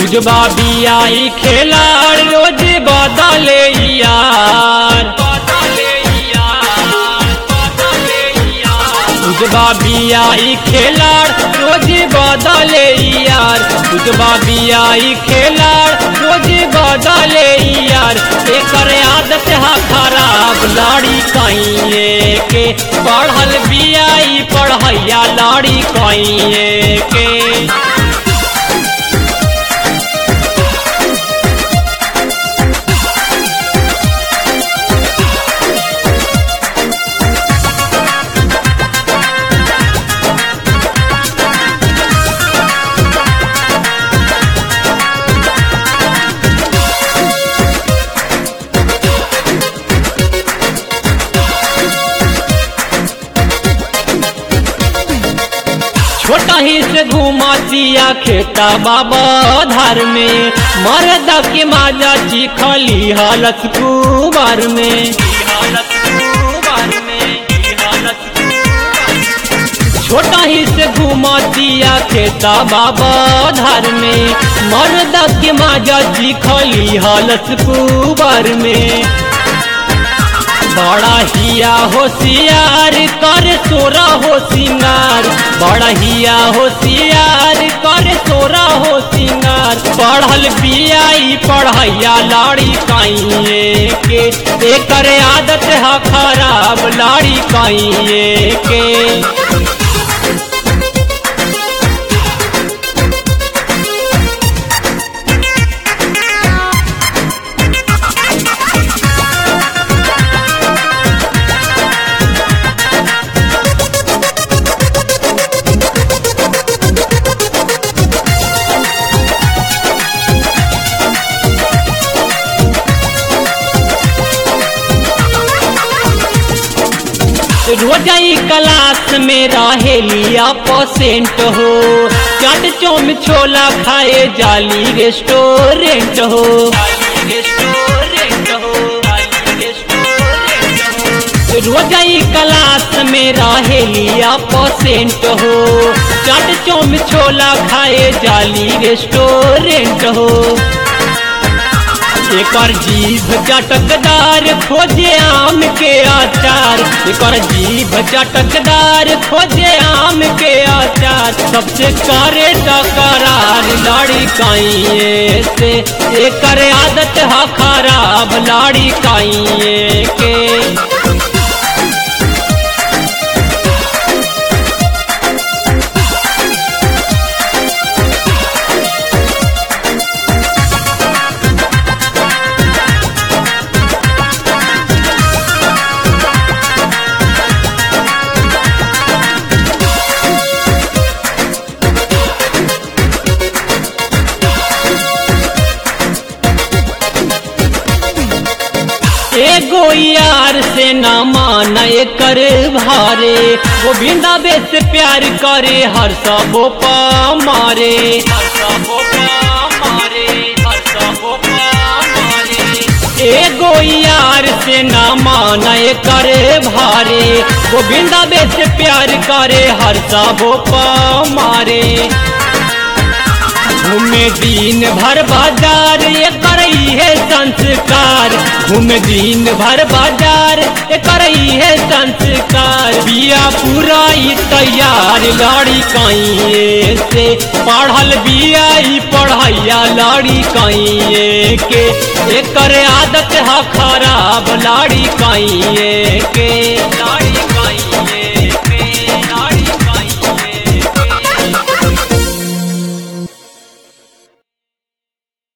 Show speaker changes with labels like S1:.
S1: उजबा बियाई खेलाड़ रोज बदले यार उजबा बियाई खेलाड़ रोज बदले यार उजबा बियाई खेलाड़ रोज बदले यार एकर आदत हा खराब लाड़ी कहिए के पढ़ल बियाई पढ़ैया लाड़ी कहिए के छोटा ही से घुमातिया खेता बाबा धार में मरद के माजा चिखली हालत कुबार में छोटा ही से घुमातिया खेता बाबा धार में मरद के माजा चिखली हालत कुबार में बड़ा हिया होशियार कर सोरा हो सिंगार बड़ा हिया होशियार कर सोरा हो सिंगार पढ़ल बियाई पढ़ैया लाड़ी काइए के एकर आदत है खराब लाड़ी काइए के रोजाई क्लास में रहेलिया परसेंट हो चाट चौम छोला खाए जाली रेस्टोरेंट हो रोजाई क्लास में रहेलिया परसेंट हो चाट चौम छोला खाए जाली रेस्टोरेंट हो एकर जीभ चटकदार खोजे आम के अचार एकर जीभ चटकदार खोजे आम के अचार सबसे करे टकरार लाड़ी काइए से एकर आदत है खराब लाड़ी काइए के एगो यार से न मान कर भारे गोविंदा बेस प्यार करे हर सबो पा मारे हर सबो पा मारे हर सबो पा मारे एगो यार से न मान कर भारे गोविंदा बेस प्यार करे हर सबो पा मारे घूमे दिन भर बाजार ये करई है संस्कार घूमे दिन भर बाजार ये करई है संस्कार बिया पूरा ही तैयार लाड़ी काइए से पढ़ल बिया ही पढ़ैया लाड़ी काइए के एकर आदत है खराब लाड़ी काइए के लाड़ी काइए